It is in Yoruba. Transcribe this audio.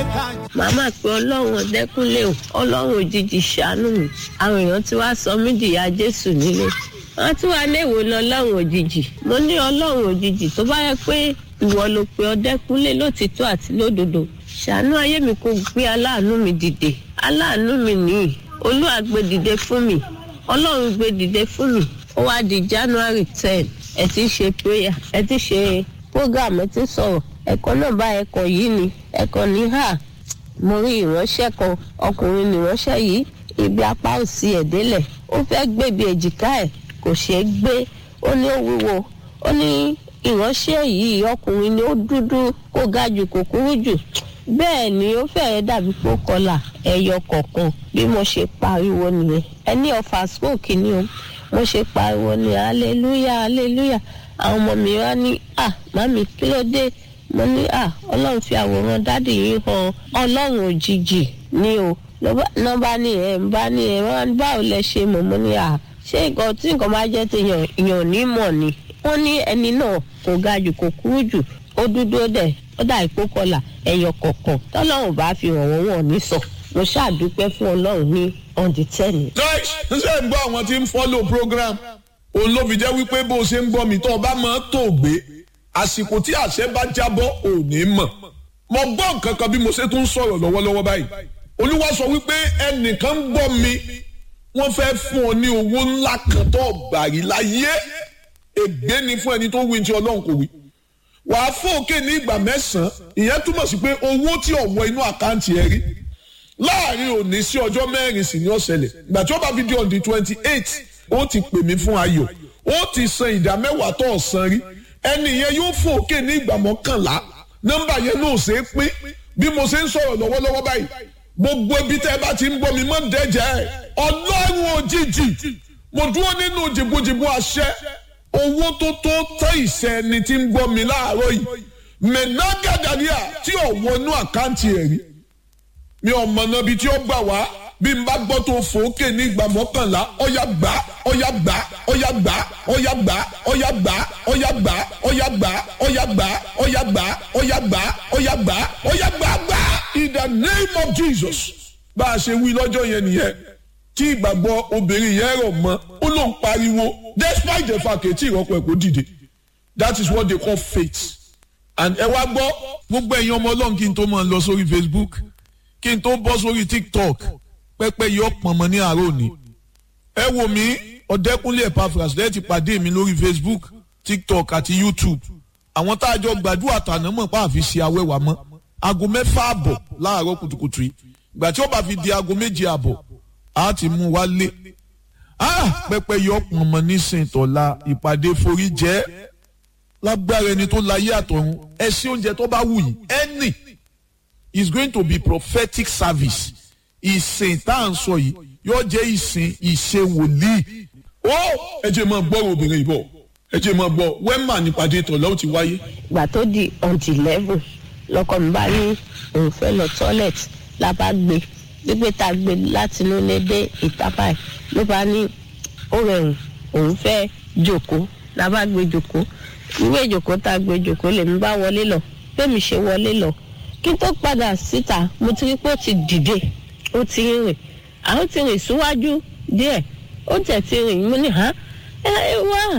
màmá pé ọlọ́run ọ̀dẹ́kúnlé o ọlọ́run òjijì ṣàánú mi àwọn èèyàn tí wàá sọ mí dìyà jésù nílé wọn tún wá léèwò ní ọlọ́run òjijì mo ní ọlọ́run òjijì tó bá yẹ pé ìwọ ló pe ọ̀dẹ́kúnlé lótìtọ́ àti lódodo ṣàánú ayé mi kò gbé aláàánú mi dìde aláàánú mi nìyí olúwa gbé dìde fún mi ọlọ́run gbé dìde fún mi ó wá di january ten ẹ ti ṣe prayer ẹ ti ṣe program ẹ ti sọ̀rọ̀ ẹ̀kọ́ náà bá ẹ̀kọ́ yìí ni ẹ̀kọ́ ní hà mo rí ìránṣẹ́ kan ọkùnrin nìránṣẹ́ yìí ibi apá òsì ẹ̀ délẹ̀ ó fẹ́ gbèbí èjìká ẹ̀ kò ṣeé gbé ó ní ó wúwo ó ní ìránṣẹ́ yìí ọkùnrin ni ó dúdú kó ga jù kò kúrú jù bẹ́ẹ̀ ni ó fẹ́ẹ́ dàbí pé ó kọlà ẹyọ kọ̀ọ̀kan bí mo ṣe pariwo nìyẹn ẹni ọ̀fà smoke ni o mo ṣe pariwo ní hallelujah hallelujah àwọn ọmọ mi wá ní à mami kí ló dé mo ní à ọlọ́run fi àwòrán dádì yìí hàn ọlọ́run òjijì ni o ló bá ní ẹ̀ ń bá ní ẹ̀ wọ́n báwo lẹ ṣe mọ̀ mo ní à ṣé nǹkan tí nǹkan bá jẹ́ ti yàn yàn ní mọ̀ ni wọ́n ní ẹni náà kò ga jù kò kúrú jù ó dúdú ó dẹ̀ ó dà ìpó kọlà ẹyọ kọ̀ọ̀kan tọ́lọ́run bá fi hàn wọ́n wọ̀n ní sọ mo ṣàdúpẹ́ fún ọlọ́run ní on the ten. guys ṣe ń gbọ́ àwọn tí ń follow program òun ló fi jẹ́ wípé bó o ṣe ń gbọ́ mi tó o bá máa tó gbé àsìkò tí àṣẹ bá jábọ́ ò ní mọ̀ mo gbọ́ nǹkan kan bí mo ṣe tún sọ̀rọ̀ lọ́wọ́lọ́wọ́ báyìí olúwa sọ wípé ẹnìkan ń gbọ́ mi wọ́n fẹ́ fún ọ ní owó ńlá kan tó gbàrí láyé ègbé ni fún ẹni tó wí tí ọlọ́run kò wí wàá fòkè ní ìgbà mẹ́sàn-án ìyẹn túmọ̀ sí pé owó tí ò wọ inú àkáǹtì ẹ rí láàrin òní sí ọjọ́ mẹ́rin sì ni ó ṣẹlẹ̀ ìgbà tí ó bá fi di on the twenty eight ó ti pè mí fún ayọ̀ ó ti san ìdá mẹ́wàá tó ọ̀sán rí ẹni yẹn yóò fòkè ní ìgbà mọ́kànlá nọ́mbà yẹn náà ṣe é pín bí mo ṣe ń sọ̀rọ̀ lọ́wọ́lọ́wọ́ báyìí gbogbo ibi tẹ́ ẹ bá ti ń bọ́ mi mọ́ dẹ́jẹ́ ẹ̀ ọlọ́run òjijì mo dúró nínú jìbùjìbù àṣẹ owó tó tó tẹ́ ìṣẹ́ ẹni tí ń gbọ́ mi láàárọ̀ yìí mẹ́nàgàdàríà tí ò wọnú àkáǹtì ẹ̀ rí mi ò mọ̀nà ibi tí ó gbà wá bí n bá gbọ́ tó fòókè ní ìgbà mọ́kànlá ọ̀yà gbà ọ̀yà gbà ọ̀yà gbà ọ̀yà gbà ọ̀yà gbà ọ̀yà gbà ọ̀yà gbà ọ̀yà gbà ọ̀yà gbà ọ̀yà gbà ọ̀yà gbà ọ̀yà gbà gbà in the name of Jesus bá a ṣe wí lọ́jọ́ yẹn nìyẹn tí ìgbàgbọ́ obìnrin yẹn rọ̀ mọ́ ó ló ń pariwo despite the fact ètí ìrọ́pọ̀ ẹ̀ kò dìde that is what they call faith and ẹ wá gbọ́ gbogbo ẹ̀yin ọmọ ọlọ́run kí n tó máa lọ sórí Facebook kí n tó bọ́ sórí TikTok pẹ́pẹ́ yọ pọ̀nmọ́ ní àárọ̀ òní ẹ wò mí ọ̀dẹ́kúnlé Epaphras lẹ́yìn ti pàdé mi lórí Facebook TikTok àti YouTube àwọn tá a jọ gbàdúrà tàná mọ̀ pa àfi ṣe awẹ́wà mọ́ aago mẹ́fà àbọ̀ láàárọ̀ kùtùkùtù yìí ìgbà tí ó bá fi di aago méje àbọ̀ a ti mú wa lé pẹ́pẹ́ yọ pọ̀nmọ́ nísìnyí tọ́la ìpàdé forí jẹ́ lágbára ẹni tó láyé àtọ̀run ẹ sí oúnjẹ tó bá wù yìí ẹnì is going to be prophetic service ìsìn tá à ń sọ yìí yóò jẹ́ ìsìn ìṣe wòlíì. ó ẹ jẹ́ máa gbọ́ obìnrin ìbọ̀ ẹ jẹ́ máa gbọ́ wẹ́mà nípàdé ìtọ̀ lọ́wọ́ ti wáyé. ìgbà tó di ọ̀ǹtì level lọkọ mi bá ní òun fẹ́ lọ toilet la bá gbé gbígbé tá a gbé láti inú ilé dé ìta báyìí ló bá ní ó rẹrùn òun fẹ́ jòkó la bá gbé jòkó ìwé ìjòkó tá a gbé jòkó lèmi bá wọlé lọ bẹ́ẹ̀ mi ṣe wọlé lọ kí n tó padà síta mo ti rí pé ó ti dìde ó ti ń rìn àwọn ti rìn síwájú díẹ̀ ó tẹ̀ ti rìn mo ní hàn ẹ wá